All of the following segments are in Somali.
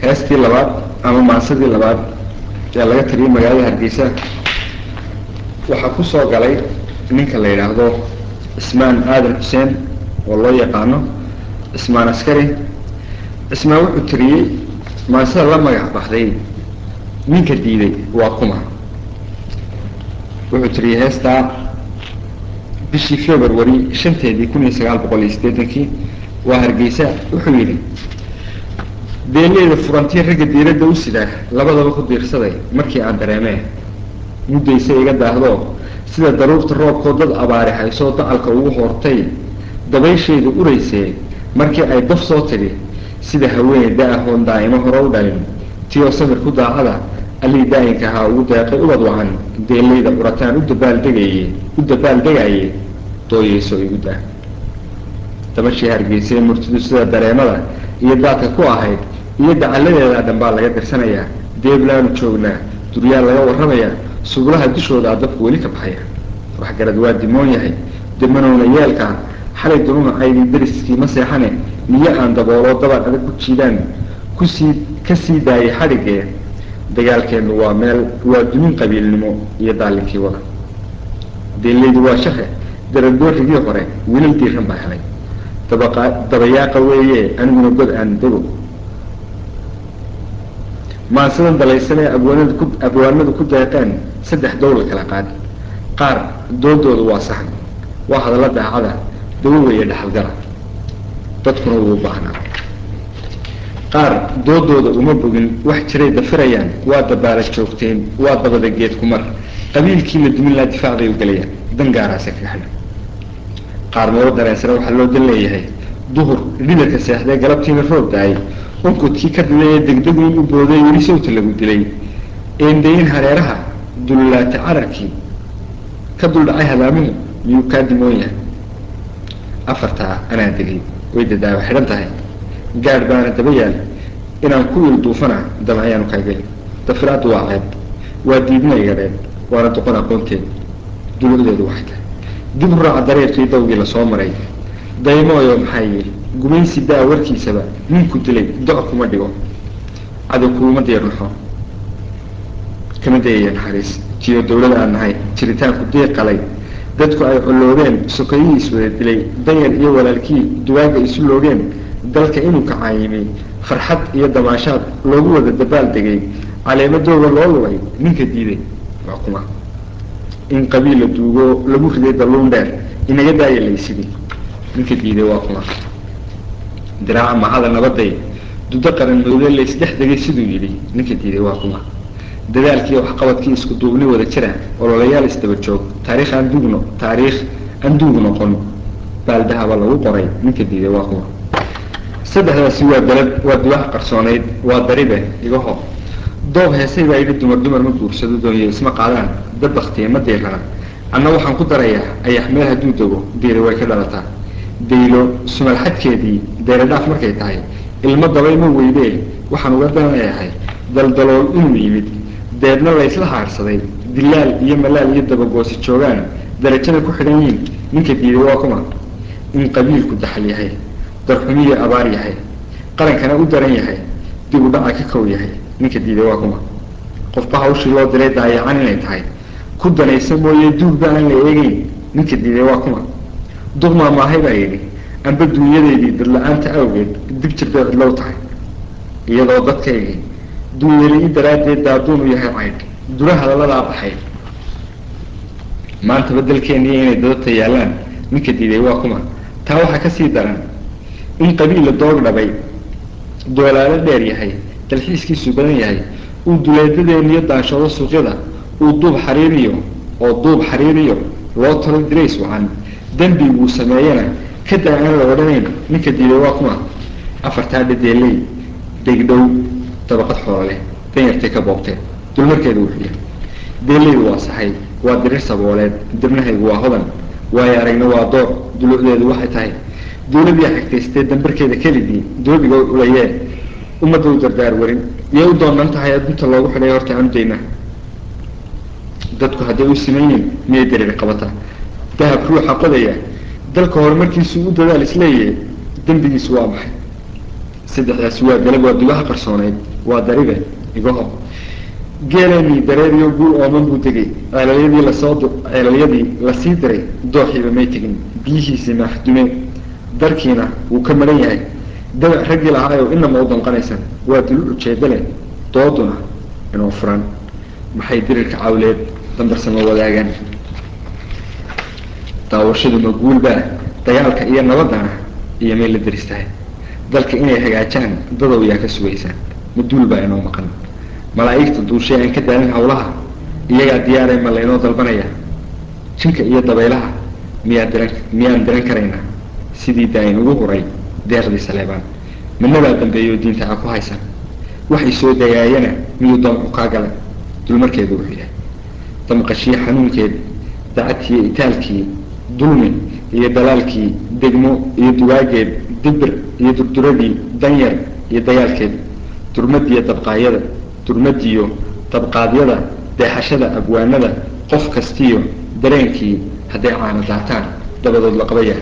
heestii labaad ama maansadii labaad ee laga tiriyay magaalada hargeysa waxaa ku soo galay ninka la yidhaahdo cismaan aadan xuseen oo loo yaqaano cismaan askari cismaan wuxuu tiriyey maansada la magac baxday ninka diiday waa kuma wuxuu tiriyey heestaa bishii february shanteedii kun iyo sagaal boqol iyo siddeetankii waa hargeysa wuxuu yidhi beeleyda furantii ragga diiradda u sidaa labadaba ku diirsaday markii aan dareemee muddaysa iga daahdoo sida daruurta roobkoo dad abaari haysoo dacalka ugu hoortay dabayshayda uraysee markii ay daf soo tidhi sida haweeney da-ahoon daa'imo hore u dhalin tiyoo samir ku daacada allii daa'inka ahaa ugu deeqay ubad wacan beeleyda curataan u dabaaldegaye u dabaaldegaye dooyeyso igu daa dabashii hargeysay murtidu sida dareemada iyo daadka ku ahayd iyo dacalladeedaa dhan baa laga dirsanayaa deeblaanu joognaa duryaa laga warramayaa sublaha dushoodaa dabku weli ka baxaya waxgarad waa dimoon yahay demanowna yeelkaa xalay dununa caydii dariskii ma seexane niyo aan dabooloo dabad adag ku jiidaan kusii ka sii daayay xadhigee dagaalkeennu waa meel waa dumin qabiilnimo iyo daalinkii wada deeleydu waa shaqe daradoorigii hore wilal diiran baa helay dabaqa dabayaaqa weeye aniguna god aan dego maansadan dalaysanee abwaanada ku abwaanadu ku deeqeen saddex dowla kala qaad qaar doodooda waa saxan waa hadalla daacada dawo weeye dhaxalgala dadkuna wuu baahnaa qaar doodooda uma bogin wax jiray dafirayaan waa dabaala joogteen waa dabada geed kumar qabiilkii la dumin laa difaac bay u gelayaan dan gaaraase kaga xidhan qaar maro dareensana waxaa loo dan leeyahay duhur dhidarka seexdee galabtiina roob da-ay onkudkii ka diday ee degdeguin u booday weli sawta lagu dilay eendayin hareeraha dullulaata cararkii ka duldhacay hadaamuhu miyuu kaa dimoon yahay afartaa anaa degay way dadaawa xidhan tahay gaadh baana daba yaal inaan ku il duufana damayaanu kaagel dafiraaddu waa ceeb waa diidma igadheed waana doqon aqoonteed dulucdeedu waxay tahay dib u raaca dareerkii dawgii lasoo maray daymooyo maxaa yihi gumaysi daa warkiisaba ninku dilay doc kuma dhigo cadow kuuma diirnaxo kama dayaya naxariis jiyo dawlada aan nahay jiritaanku diiqalay dadku ay colloobeen sokayihii iswada dilay danyar iyo walaalkii duwaaga isu loogeen dalka inuu kacaayimay farxad iyo damaashaad loogu wada dabaal degay caleemadooda loo lugay ninka diiday waa kuma in qabiil la duugo lagu riday dalluun dheer inaga daaya laysidii ninka diiday waa kuma diraaca mahada nabaday dudo qaran mawde laysdhex degay siduu yidhi ninka diiday waa kuma dadaalkii waxqabadkii isku duubni wada jira ololayaal isdaba joog taariikh aan duugno taariikh aan duug noqon baaldahaba lagu qoray ninka diiday waa kuma saddexdaasi waa dalab waa duwax qarsoonayd waa daribe igaho doob heesay baa yidhi dumar dumar ma guursado doonyo isma qaadaan dad baktiya ma diirana anna waxaan ku darayaa ayax meel hadduu dego diiri way ka dhalataa daylo sumal xadkeedii deeradhaaf markay tahay ilmo dabay ma weydee waxaan uga danayahay daldalool inuu yimid deedna laysla haarsaday dilaal iyo malaal iyo dabagoosi joogaan darajada ku xidhan yiin ninka diiday waa kuma in qabiilku daxal yahay darxumiyo abaar yahay qarankana u daran yahay dib u dhaca ka kow yahay ninka diiday waa kuma qofba hawshii loo diray daayacan inay tahay ku danaysa mooye duugba aan la eegeyn ninka diiday waa kuma duqmaa maahay baa yidhi amba duunyadeydii dadla-aanta awgeed dib jir bay cidlow tahay iyadoo dadkaygii duunyali i daraaddeed daaduun u yahay caydh dura hadaladaa baxay maanta badelkeeniiyo inay dadabta yaallaan ninka diiday waa kuma taa waxaa kasii daran in qabiil la doog dhabay doolaalo dheer yahay dalxiiskiisu badan yahay uu duleedadeeniyo daanshado suuqyada uu duub xariiriyo oo duub xariiriyo loo talo dirays wacan dembiguu sameeyana ka daa aan la odhanayn ninka diiday waa kuma afartaa dhadeeley degdhow dabaqad xoololeh danyartay ka boobteen dulmarkeedu wuxuu yahay deeleydu waa saxay waa dirir sabooleed dibnahaygu waa hodan waayo aragna waa door dulucdeedu waxay tahay dawladii xigtaystee dambarkeeda kelidii doobiga ulayee ummadda u dardaar warin iyay u doonan tahay adunta loogu xidhay horta aanu dayna dadku hadday u siman yihin miyay dareeri qabata dahab ruuxa qodaya dalka horumarkiisu u dadaal isleeyahay dembigiisu waa maxay saddexdaasi waa galab waa dugaha qarsooneyd waa daribe igaho geeleenii dareeriyo guul ooman buu tegey ceelalyadii lasoo ceelalyadii lasii diray dooxiiba may tegin biyihiisii maaxdume darkiina wuu ka maran yahay dabac raggii lahaayo inama u danqanaysan waa dulu ujeedo leh dooduna inuu furan maxay dirirka cawleed dambarsama wadaagaan daawashaduma guulbaa dagaalka iyo nabadana iyo may la deris tahay dalka inay hagaajaan dadow yaa ka sugaysaan maduul baa inoo maqan malaa'igta duushay aan ka daalin hawlaha iyagaa diyaaree ma laynoo dalbanaya jinka iyo dabaylaha miyaa diran miyaan diran karaynaa sidii daayin ugu huray deeqdii saleebaan midnabaa dambeeyo diinta ha ku haysan waxay soo dagaayana miyuu dooncu kaa gala dulmarkeedu wuxuu yahay damqashiyo xanuunkeed dacadkiiyo itaalkii dulmi iyo dalaalkii degmo iyo dugaageed dibir iyo durduradii danyar iyo dagaalkeed durmadiiyo dabqaayada durmadiyo dabqaadyada deexashada abwaanada qof kastiyo dareenkii hadday caana daataan dabadood la qabaya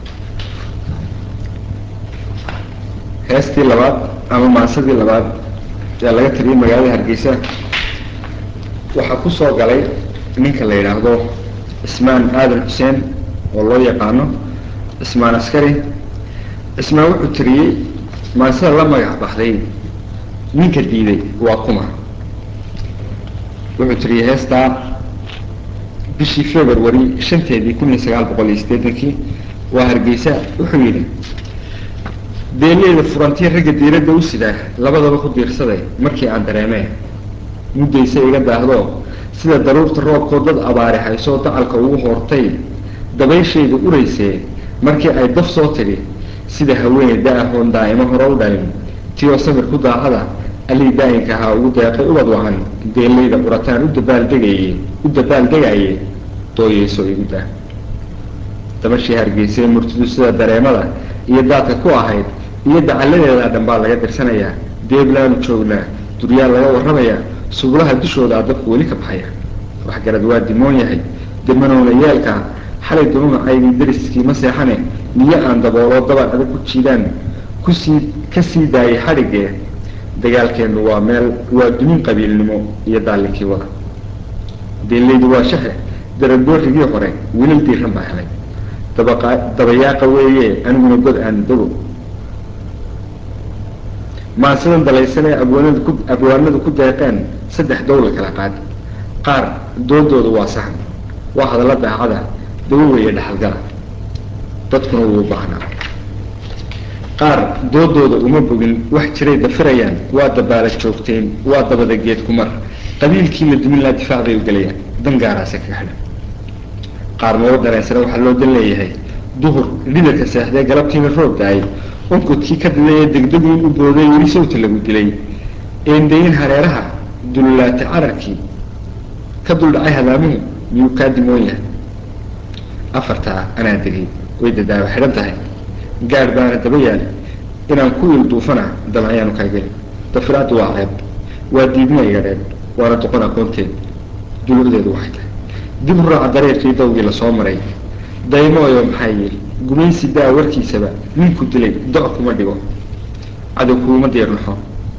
heestii labaad ama maasadii labaad ee laga tiriyay magaalada hargeysa waxaa ku soo galay ninka la yidhaahdo cismaan aadan xuseen oo loo yaqaano cismaan askari cismaan wuxuu tiriyey maasada la magac baxday ninka diiday waa kuma wuxuu tiriyey heestaa bishii february shanteedii kun iyo sagaal boqol iyo siddeetankii waa hargeysa wuxuu yidhi beeleyda furantii ragga diiradda u sidaa labadaba ku diirsaday markii aan dareemee muddayse iga daahdo sida daruurta roobkoo dad abaari haysoo dacalka ugu hoortay dabayshayda uraysee markii ay daf soo tidhi sida haweeney da-ahoon daa'imo hore u dhalin tiyoo samir ku daacada allii daayinka ahaa ugu deeqay ubad wacan beeleyda urataan u dabaaldegaye u dabaaldegaaye dooyeyso igu daa dabashii hargeysee murtidu sida dareemada iyo daadka ku ahayd iyo dacalladeedaa dhan baa laga dirsanayaa deeblaanu joognaa duryaal laga warramayaa subulaha dushoodaa dabku weli ka baxaya waxgarad waa dimoon yahay dimanowna yeelkaa xalay dunumacaydii dariskii ma seexane niyo aan dabooloo dabal adag ku jiidaan kusii ka sii daayay xadhiggee dagaalkeennu waa meel waa dumin qabiilnimo iyo daallinkii wada beeleydu waa shaxe daraboorrigii hore wilal diiran baa helay dabaqa dabayaaqa weeye aniguna god aan dago maansidan dalaysan ee abwaanadu ku abwaanadu ku deeqeen saddex dowla kala qaad qaar doodooda waa sahan waa hadalla daacada dawo weeye dhaxalgala dadkuna wuu baahnaa qaar doodooda uma bogin wax jiray dafirayaan waa dabaala joogteen waa dabada geed kumar qabiilkii la dumin laa difaac bay u gelayaan dan gaaraase kaga xidhan qaar maba dareensana waxaa loo dan leeyahay duhur dhidarka seexdee galabtiina roob da-ay onkudkii ka diday ee degdegii u booday weli sawta lagu dilay eendayin hareeraha dullulaata cararkii ka duldhacay hadaamuhu miyuu kaa dimoon yahay afartaa anaa degay way dadaawa xidhan tahay gaadh baana daba yaal inaan ku il duufana damacyaanu kaa gelin dafiraaddu waa ceeb waa diidmo iga dheeb waana doqon aqoonteed dulucdeedu waxay tahay dib u raaca dareerkii dawgii lasoo maray daymooyo maxaa yidhi gumaysi daa warkiisaba ninku dilay do- kuma dhigo cadow kuuma diirnaxo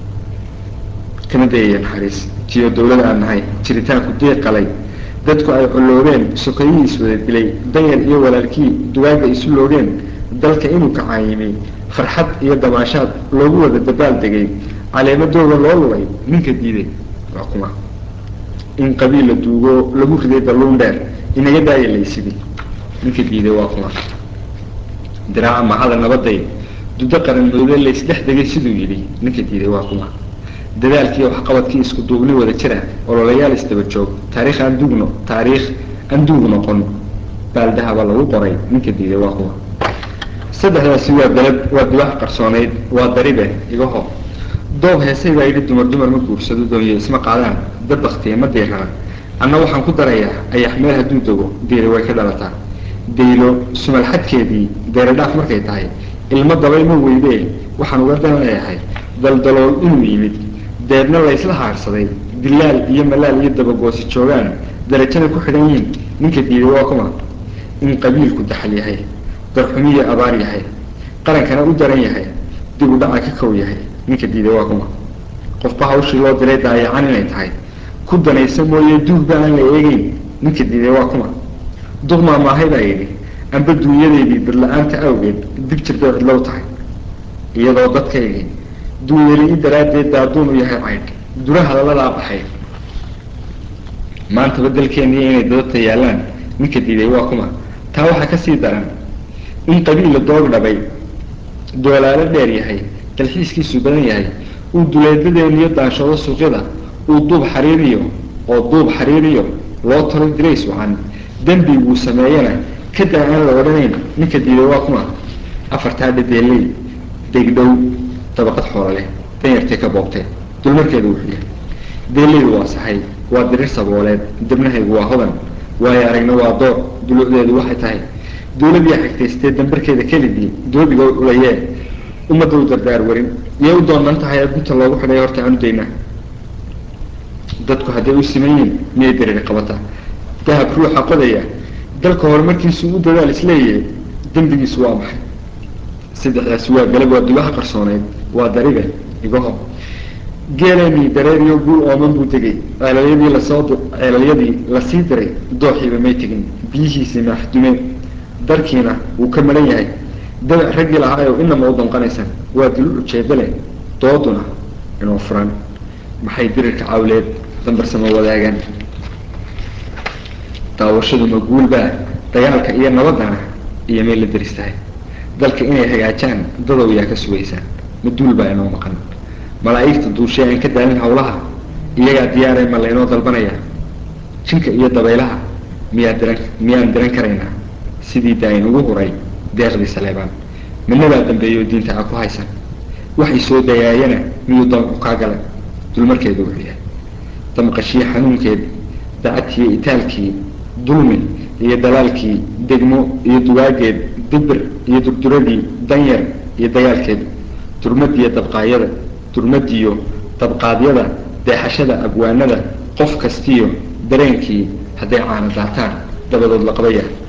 kama dayaya naxariis tiyo dawlada aan nahay jiritaanku diiqalay dadku ay colloobeen sokayihii iswada dilay danyar iyo walaalkii dugaaga isu loogeen dalka inuu kacaayimay farxad iyo damaashaad loogu wada dabaal degay caleemadooda loo lulay ninka diiday waa kuma in qabiil la duugo lagu riday dalluun dheer inaga daaya laysidii ninka diiday waa kuma diraaca mahada nabaday dudo qaran moodo laysdhex degay siduu yidhi ninka diiday waa kuma dadaalkiiyo waxqabadkii isku duubni wada jira ololayaal isdaba joog taariikh aan duugno taariikh aan duug noqon baaldahaba lagu qoray ninka diiday waa kuma saddexdaasi waa dalab waa duwaax qarsoonayd waa daribe igaho doob heesay baa yidhi dumar dumar ma guursado doonyo isma qaadaan dad baktiya ma diirana anna waxaan ku darayaa ayax meel hadduu dego diiri way ka dhalataa daylo sumalxadkeedii deeradhaaf markay tahay ilmo dabay ma weydee waxaan uga dan leeyahay daldalool inuu yimid deedna laysla haarsaday dilaal iyo malaal iyo dabagoosi joogaan darajana ku xidhan yihiin ninka diiday waa kuma in qabiilku daxal yahay darxumiyo abaar yahay qarankana u daran yahay dib u dhaca ka kow yahay ninka diiday waa kuma qofba hawshii loo diray daayacan inay tahay ku danaysa mooye duugba aan la eegeyn ninka diiday waa kuma duqmaa maahay baa yidhi amba duunyadeydii dadla-aanta awgeed dib jirtay cidlow tahay iyadoo dadkaygii duunyari i daraaddeed daaduun u yahay caydh dura hadaladaa baxay maantaba dalkeeniyo inay dadabta yaallaan ninka diiday waa kuma taa waxaa kasii daran in qabiilla doog dhabay doolaalo dheer yahay dalxiiskiisu badan yahay uu duleedadeeniyo daanshado suuqyada uu duub xariiriyo oo duub xariiriyo loo talo dirays wacan dembiguu sameeyana kadaa aan la odhanayn ninka diiday waa kuma afartaa dhadeeley degdhow dabaqad xoolo leh danyartay ka boobtee dulmarkeedu wuxuu yahay deeleydu waa sahay waa dirir sabooleed debnahaygu waa hodan waayo aragna waa door dulucdeedu waxay tahay dawladii xigtaystee dambarkeeda kelidii doobiga ulayee ummadda u dardaar warin yay u doonan tahay ee gunta loogu xidhay horta aanu daynaa dadku hadday u simanyiin miyay dariir qabataa dahab ruuxa qodaya dalka horumarkiisu u dadaal isleeyahay dembigiisu waa maxay saddexdaasi waa galab waa dubaha qarsooneyd waa dariga igaho geeleenii dareeriyo guul ooman buu degay ceelalyadii lasoo ceelalyadii lasii diray dooxiiba may tegin biyihiisii maaxdumeen darkiina wuu ka maran yahay dabac raggii lahaayo inama u danqanaysaan waa dulu ujeeda leh dooduna inoo furan maxay dirirka cawleed dambarsama wadaagaan daawashadu ma guulbaa dagaalka iyo nabadana iyo may la deris tahay dalka inay hagaajaan dadow yaa ka sugaysaan ma duul baa inoo maqan malaa'igta duushay aan ka daalin hawlaha iyagaa diyaaray ma laynoo dalbanayaa jinka iyo dabaylaha miyaa diran miyaan diran karaynaa sidii daayin ugu huray deeqdii saleebaan midnabaa dambeeyo diinta aa ku haysan waxay soo dayaayana miyuu damcu kaa gala dulmarkeedu wuxuu yahay damqashii xanuunkeed dacadkiiyo itaalkii dulmi iyo dalaalkii degmo iyo dugaageed dibir iyo durduradii danyar iyo dagaalkeed durmadiiyo dabqaayada durmadiyo dabqaadyada deexashada abwaanada qof kastiyo dareenkii hadday caana daataan dabadood la qabaya